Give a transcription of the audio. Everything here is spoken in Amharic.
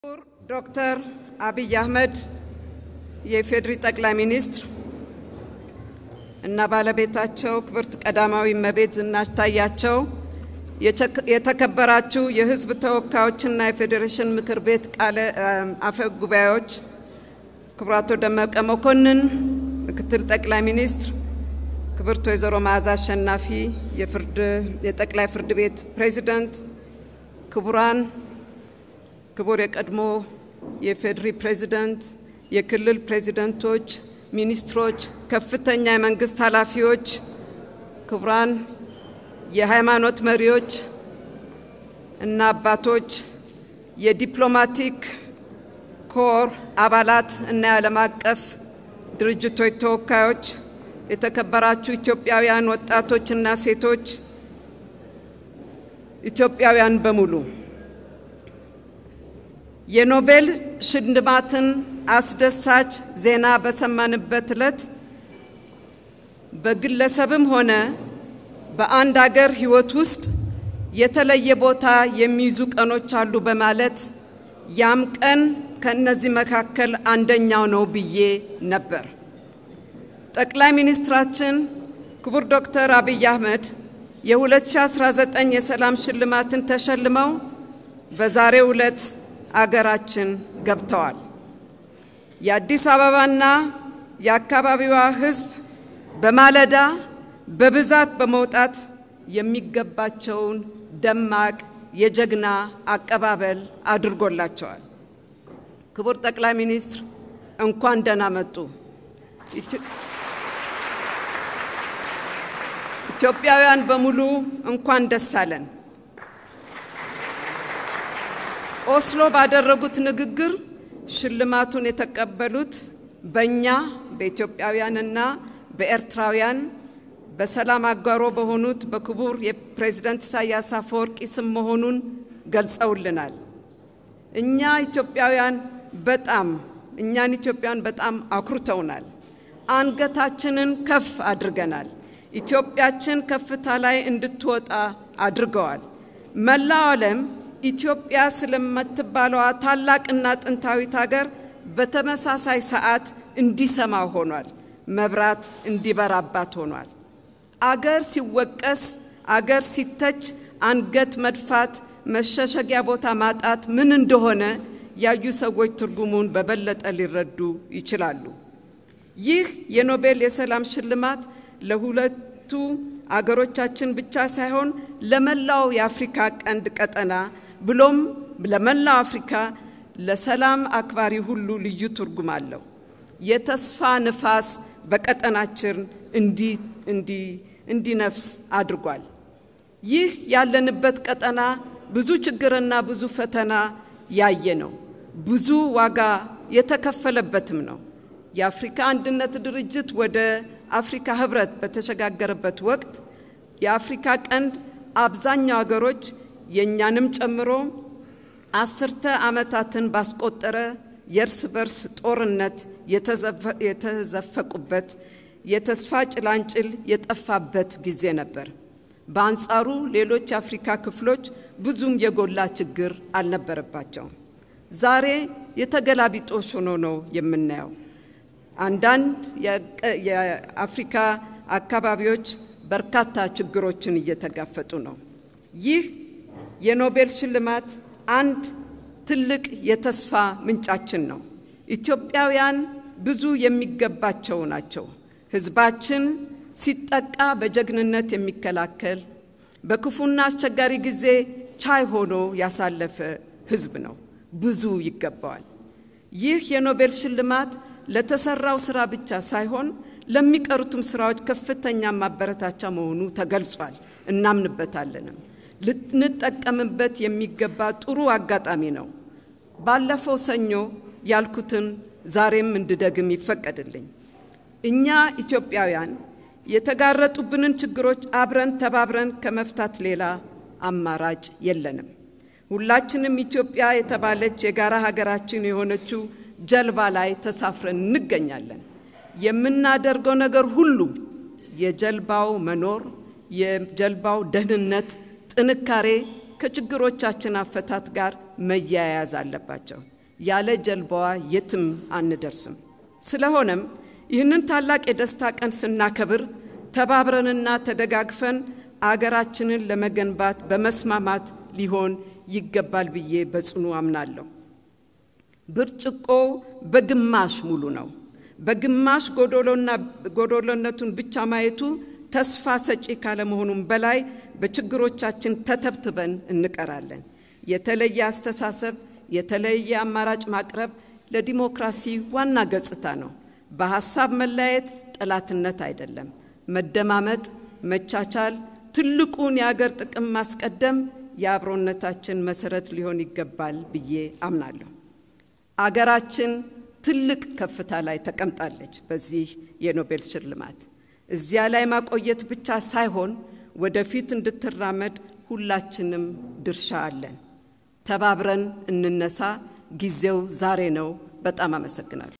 ዶክተር አብይ አህመድ የኢፌዴሪ ጠቅላይ ሚኒስትር እና ባለቤታቸው ክብርት ቀዳማዊ እመቤት ዝናሽ ታያቸው፣ የተከበራችሁ የሕዝብ ተወካዮችና የፌዴሬሽን ምክር ቤት ቃለ አፈ ጉባኤዎች፣ ክቡር አቶ ደመቀ መኮንን ምክትል ጠቅላይ ሚኒስትር፣ ክብርት ወይዘሮ መዓዛ አሸናፊ የፍርድ የጠቅላይ ፍርድ ቤት ፕሬዚዳንት፣ ክቡራን ክቡር የቀድሞ የፌዴሪ ፕሬዚደንት፣ የክልል ፕሬዚደንቶች፣ ሚኒስትሮች፣ ከፍተኛ የመንግስት ኃላፊዎች፣ ክቡራን የሃይማኖት መሪዎች እና አባቶች፣ የዲፕሎማቲክ ኮር አባላት እና የዓለም አቀፍ ድርጅቶች ተወካዮች፣ የተከበራችሁ ኢትዮጵያውያን ወጣቶችና ሴቶች፣ ኢትዮጵያውያን በሙሉ የኖቤል ሽልማትን አስደሳች ዜና በሰማንበት ዕለት በግለሰብም ሆነ በአንድ አገር ሕይወት ውስጥ የተለየ ቦታ የሚይዙ ቀኖች አሉ በማለት ያም ቀን ከእነዚህ መካከል አንደኛው ነው ብዬ ነበር። ጠቅላይ ሚኒስትራችን ክቡር ዶክተር አብይ አህመድ የ2019 የሰላም ሽልማትን ተሸልመው በዛሬው ዕለት አገራችን ገብተዋል። የአዲስ አበባና የአካባቢዋ ሕዝብ በማለዳ በብዛት በመውጣት የሚገባቸውን ደማቅ የጀግና አቀባበል አድርጎላቸዋል። ክቡር ጠቅላይ ሚኒስትር እንኳን ደህና መጡ። ኢትዮጵያውያን በሙሉ እንኳን ደስ አለን። ኦስሎ ባደረጉት ንግግር ሽልማቱን የተቀበሉት በእኛ በኢትዮጵያውያንና በኤርትራውያን በሰላም አጋሮ በሆኑት በክቡር የፕሬዝደንት ኢሳያስ አፈወርቂ ስም መሆኑን ገልጸውልናል። እኛ ኢትዮጵያውያን በጣም እኛን ኢትዮጵያውያን በጣም አኩርተውናል። አንገታችንን ከፍ አድርገናል። ኢትዮጵያችን ከፍታ ላይ እንድትወጣ አድርገዋል። መላው ዓለም ኢትዮጵያ ስለምትባለዋ ታላቅና ጥንታዊት ሀገር በተመሳሳይ ሰዓት እንዲሰማ ሆኗል። መብራት እንዲበራባት ሆኗል። አገር ሲወቀስ፣ አገር ሲተች አንገት መድፋት፣ መሸሸጊያ ቦታ ማጣት ምን እንደሆነ ያዩ ሰዎች ትርጉሙን በበለጠ ሊረዱ ይችላሉ። ይህ የኖቤል የሰላም ሽልማት ለሁለቱ አገሮቻችን ብቻ ሳይሆን ለመላው የአፍሪካ ቀንድ ቀጠና ብሎም ለመላው አፍሪካ ለሰላም አክባሪ ሁሉ ልዩ ትርጉም አለው። የተስፋ ንፋስ በቀጠናችን እንዲነፍስ አድርጓል። ይህ ያለንበት ቀጠና ብዙ ችግርና ብዙ ፈተና ያየ ነው። ብዙ ዋጋ የተከፈለበትም ነው። የአፍሪካ አንድነት ድርጅት ወደ አፍሪካ ህብረት በተሸጋገረበት ወቅት የአፍሪካ ቀንድ አብዛኛው ሀገሮች የእኛንም ጨምሮ አስርተ ዓመታትን ባስቆጠረ የእርስ በርስ ጦርነት የተዘፈቁበት የተስፋ ጭላንጭል የጠፋበት ጊዜ ነበር። በአንጻሩ ሌሎች የአፍሪካ ክፍሎች ብዙም የጎላ ችግር አልነበረባቸውም። ዛሬ የተገላቢጦሽ ሆኖ ነው የምናየው። አንዳንድ የአፍሪካ አካባቢዎች በርካታ ችግሮችን እየተጋፈጡ ነው። ይህ የኖቤል ሽልማት አንድ ትልቅ የተስፋ ምንጫችን ነው። ኢትዮጵያውያን ብዙ የሚገባቸው ናቸው። ሕዝባችን ሲጠቃ በጀግንነት የሚከላከል በክፉና አስቸጋሪ ጊዜ ቻይ ሆኖ ያሳለፈ ሕዝብ ነው። ብዙ ይገባዋል። ይህ የኖቤል ሽልማት ለተሰራው ስራ ብቻ ሳይሆን ለሚቀሩትም ስራዎች ከፍተኛ ማበረታቻ መሆኑ ተገልጿል። እናምንበታለንም። ልንጠቀምበት የሚገባ ጥሩ አጋጣሚ ነው። ባለፈው ሰኞ ያልኩትን ዛሬም እንድደግም ይፈቀድልኝ። እኛ ኢትዮጵያውያን የተጋረጡብንን ችግሮች አብረን ተባብረን ከመፍታት ሌላ አማራጭ የለንም። ሁላችንም ኢትዮጵያ የተባለች የጋራ ሀገራችን የሆነችው ጀልባ ላይ ተሳፍረን እንገኛለን። የምናደርገው ነገር ሁሉ የጀልባው መኖር፣ የጀልባው ደህንነት ጥንካሬ ከችግሮቻችን አፈታት ጋር መያያዝ አለባቸው። ያለ ጀልባዋ የትም አንደርስም። ስለሆነም ይህንን ታላቅ የደስታ ቀን ስናከብር ተባብረንና ተደጋግፈን አገራችንን ለመገንባት በመስማማት ሊሆን ይገባል ብዬ በጽኑ አምናለሁ። ብርጭቆ በግማሽ ሙሉ ነው። በግማሽ ጎዶሎነቱን ብቻ ማየቱ ተስፋ ሰጪ ካለመሆኑም በላይ በችግሮቻችን ተተብትበን እንቀራለን። የተለየ አስተሳሰብ፣ የተለየ አማራጭ ማቅረብ ለዲሞክራሲ ዋና ገጽታ ነው። በሐሳብ መለያየት ጠላትነት አይደለም። መደማመጥ፣ መቻቻል፣ ትልቁን የአገር ጥቅም ማስቀደም የአብሮነታችን መሰረት ሊሆን ይገባል ብዬ አምናለሁ። አገራችን ትልቅ ከፍታ ላይ ተቀምጣለች። በዚህ የኖቤል ሽልማት እዚያ ላይ ማቆየት ብቻ ሳይሆን ወደፊት እንድትራመድ ሁላችንም ድርሻ አለን። ተባብረን እንነሳ። ጊዜው ዛሬ ነው። በጣም አመሰግናለሁ።